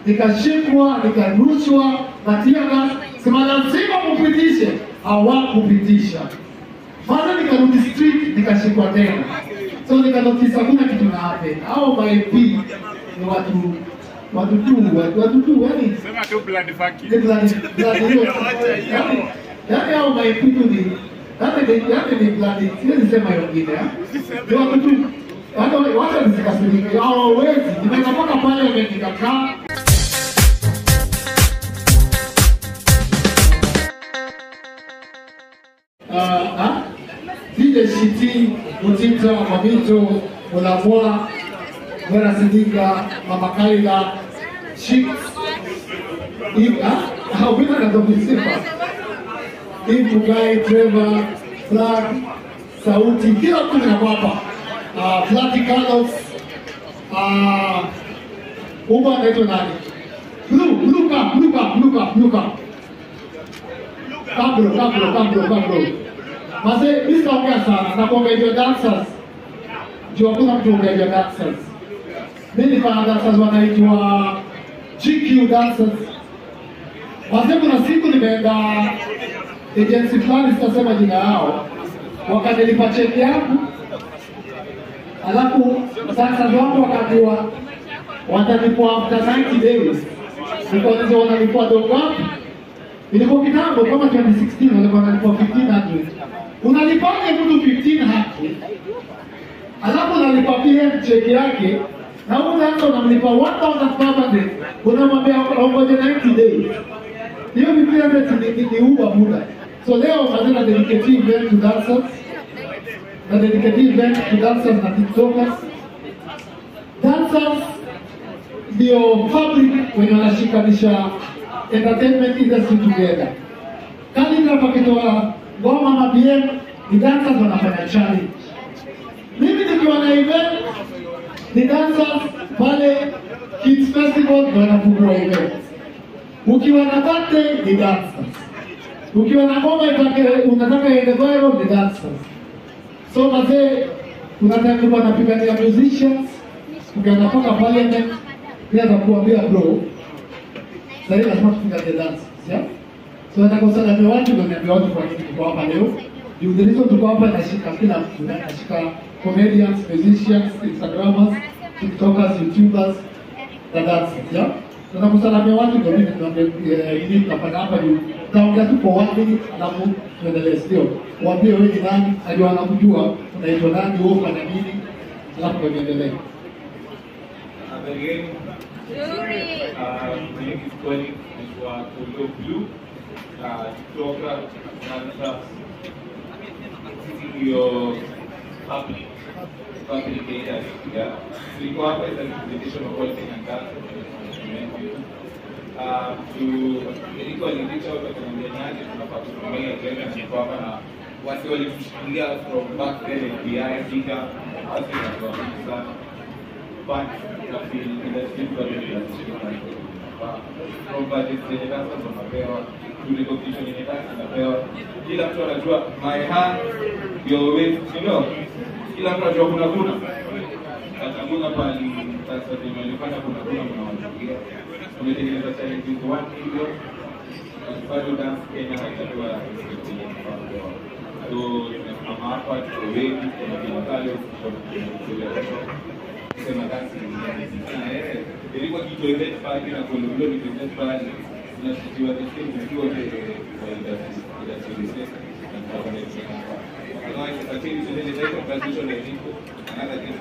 nikashikwa, nikarushwa na tear gas, sema lazima mupitishe, hawakupitisha. Kwanza nikarudi street, nikashikwa tena, so nikanotice hakuna kitu na happen. Hao ma MP ni watu watu tu watu, watu tu yani Sema tu blood fucking. ni blood blood hiyo yani yani hao ma MP tu ni yani ni yani ni blood siwezi sema wengine ah. ni watu tu hata wacha nisikasirike hawawezi nimeenda mpaka pale nikakaa Ah, ah, DJ Shiti, Mutita, Mamito, Mulamwa, Mwera Sidika, Mama Kaila, Chicks, Ika, ah, wina na Dobi Sifa, Ibu Guy, Trevor, Flag, Sauti, kila mtu nako hapa. Ah, Flati Carlos, ah, Uba anaitwa nani? Blue, Blue Cup, Blue Cup, Blue Cup, Blue Cup. Kablo, kablo, kablo, kablo. Mase, mimi sitaongea sana, nakuongea hivyo dancers. Juu hakuna mtu ongea hivyo dancers. Mimi nifanya dancers wanaitwa GQ dancers. Mase, kuna siku nimeenda agency fulani, sitasema jina yao, wakanilipa cheki yangu, alafu dancers wangu wakaambiwa watalipwa after 90 days. Nikauliza wanalipwa dogo ngapi? Ilikuwa kitambo kama 2016 walikuwa wanalipwa 1500. Unalipaje mtu 1500? Alafu unalipa pia cheki yake na huyu sasa unamlipa 1500. Unamwambia ongoje 90 days. Hiyo 1500 ni ni uba muda. So leo tunataka dedicate event to dancers. Na dedicate event to dancers na TikTokers. Dancers ndio fabric wenye wanashikanisha entertainment industry together. Khaligraph akitoa ngoma na BM ni dancers wanafanya challenge. Mimi nikiwa na event ni dancers pale Kids Festival ndio wanafungua event. Ukiwa na birthday ni dancers. Ukiwa na ngoma itake unataka iende viral ni dancers. So mazee kuna time nilikuwa napigania musicians tukaenda mpaka parliament pia nakuambia bro sasa lazima tupigane dance yeah? so nataka usalame watu ndio niambia watu kwa nini tuko hapa leo juu the reason tuko hapa nashika kila mtu na nashika comedians musicians instagrammers tiktokers youtubers na dancers yeah? nataka usalame watu ndio mimi tunaambia ili tunafanya hapa juu taongea tu kwa one minute alafu tuendelee sio waambie wewe ni nani hadi wanakujua unaitwa nani wewe ufanya nini alafu ndio niendelee Habari yenu. Ah, Mimi ni Kweli naitwa Tulio Blue. Ah, kutoka Mwanza. Sisi ndio public public data ya tulikuwa hapa as a representation of all Kenyan dance Uh, to ilikuwa ni reach out akaniambia niaje tunafaa kutumia agenda niko hapa na wasi walitushikilia from back then FBI Afrika wasi wanakuwa sana but na feel industry bado inashika from budget zenye sasa tunapewa tuli competition yenye sasa tunapewa kila mtu anajua my hand your waist you know kila mtu anajua kuna kuna hakuna pali sasa tumelifanya kuna kuna mnawachukia tumetengeneza challenges one million na bado dance Kenya haijatoa respect yenye inafaa kupewa so tumesimama hapa tuko wengi kuna kina Kale sema dance ni eh ilikuwa kitu event pale na kwa lolo ni event pale tunashitiwa the same ukiwa the kwa industry industry na kwa connect hapa otherwise I think it's a very conversation that we need another thing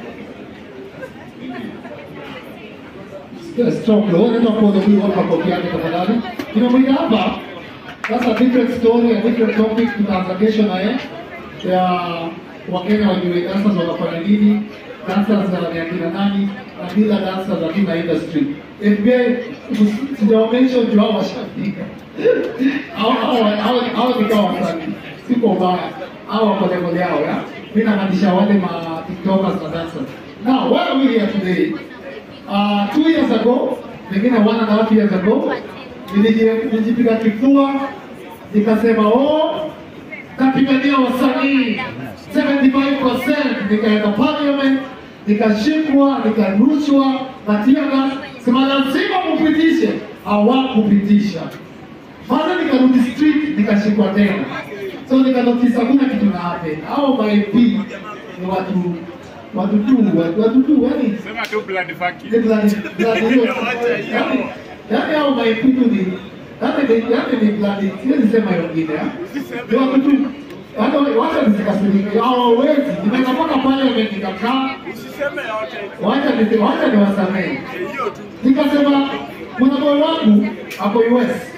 Thank you. stop lo unaenda kuona huyu hapa kopi yake tafadhali tunamwita hapa sasa different story a different topic tutaanza kesho na yeye ya wakenya wajue dancers wanafanya nini dancers za ni akina nani na bila dancers hatuna industry FBI sijawaonyesha juu hao washafika hao hao hao hao ni kama wasanii siko mbaya hao wako level yao ya mimi namaanisha wale ma tiktokers na dancers now why are we here today uh, two years ago pengine one and a half years ago niliji- nilijipiga kifua nikasema oh kapigania wasanii 75% nikaenda parliament nikashikwa nikarushwa na tear gas sema lazima mupitishe, hawakupitisha. Maana nikarudi street nikashikwa tena, so nikanotice hakuna kitu na happen. Hao ma MP ni watu watu tu watu, watu tu yani Sema tu blood fucking. ni blood blood hiyo yani yani hao ma MP tu ni yani ni yani ni blood siwezi sema hiyo ingine ah. ni watu tu hata wacha nisikasirike hawawezi nimeweza mpaka pale nikakaa Usiseme yote. wacha nisi- wacha niwasamehe Hiyo tu. nikasema kuna boy wangu ako US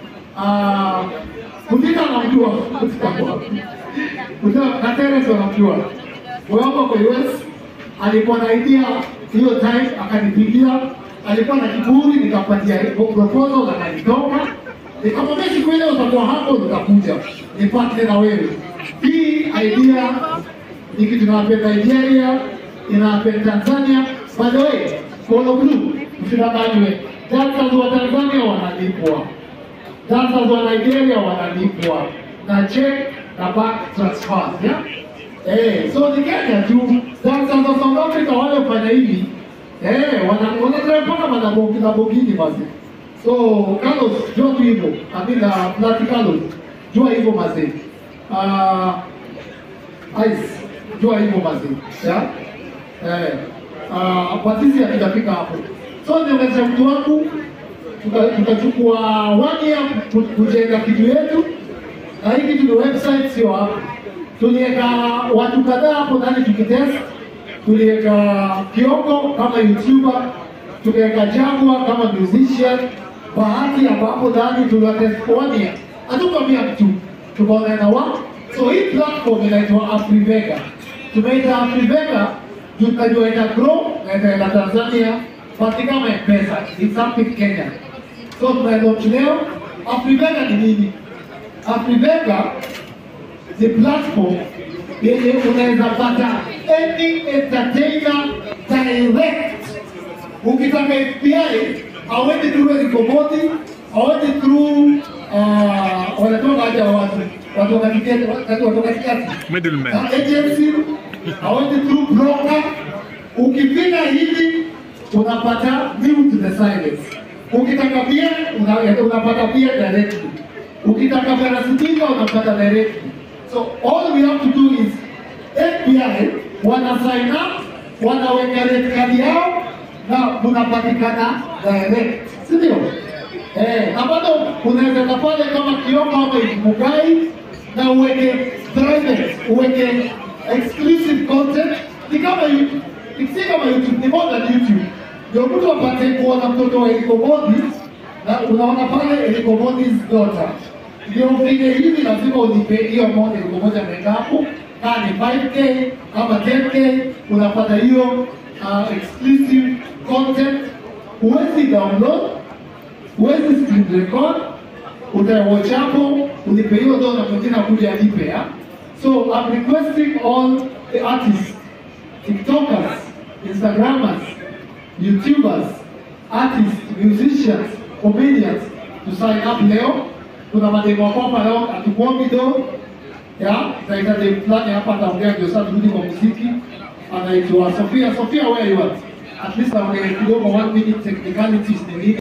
Ah, Mutita anamjua Mutita kwa wapi? Mutita na Terence wanamjua boy wangu ako US alikuwa na idea hiyo time akanipigia alikuwa na kiburi nikapatia proposal akanitoka nikamwambia siku ile utakuwa hapo utakuja nipate na wewe hii idea ni kitu inawapenda Nigeria, inawapenda Tanzania. By the way, Kolo Blue, msidanganywe, dancers wa Tanzania wanalipwa, dancers wa Nigeria wanalipwa na check na back transfer, yeah? Eh, so ni Kenya tu, dancers wa South Africa wale fanya hivi eh, wana wana mpaka manabogi na bogini basi. So Carlos, jua tu hivyo, amina Plati Carlos, jua hivyo mazee. Ah, Ice, jua hivyo basi. Ya? Eh. Ah, kwa sisi hatujafika hapo. So niongeze mtu wangu tuka- tukachukua one year ku- kujenga kitu yetu na hii kitu ni website sio hapo. Tuliweka watu kadhaa hapo ndani tukitest. Tuliweka Kioko kama YouTuber, tukaweka Jagwa kama musician, Bahati ambapo ndani tuliwatest for one year. Hatukwambia mtu tukaona na wa so hii platform inaitwa Afrivega. Tumeita Afrivega juu tunajua ita grow na itaenda Tanzania basi kama M-Pesa, it's something Kenya. So tunalaunch leo. Afrivega ni nini? Afrivega ni platform yenye unaweza pata any entertainer direct. Ukitaka FBI awendi through Elikoboti, awendi through uh, wanatoka haja watu watu wa katikati, watu wa katikati Middleman. na agency awendi through broker. Ukifika hivi unapata mute the silence. Ukitaka pia una, unapata pia directly. Ukitaka parasitika unapata directly. So all we have to do is FBI wana sign up, wanaweka red card yao na unapatikana direct, si ndio? Eh, na bado unaweza enda pale kama Kioko ama Mugai na uweke private, uweke exclusive content. Ni kama YouTube, si kama YouTube, ni more than YouTube. Ndio mtu apate kuona mtoto wa Elikobodi na unaona pale Elikobodi's daughter. Ndio vile hivi lazima ulipe hiyo amount Elikobodi ameweka hapo, kama ni 5k ama 10k unapata hiyo uh, exclusive content. Huwezi download huwezi screen record, utawatch hapo, ulipe hiyo dola mwingine akuja alipe ya. So I'm requesting all the artists, TikTokers, Instagrammers, YouTubers, artists, musicians, comedians to sign up leo. Kuna mademo wako hapa leo atukuombi do ya taita dem fulani hapa ataongea ndio sasa turudi kwa muziki. Anaitwa Sofia. Sofia, where you at? At least aongee kidogo one minute technicalities ni nini?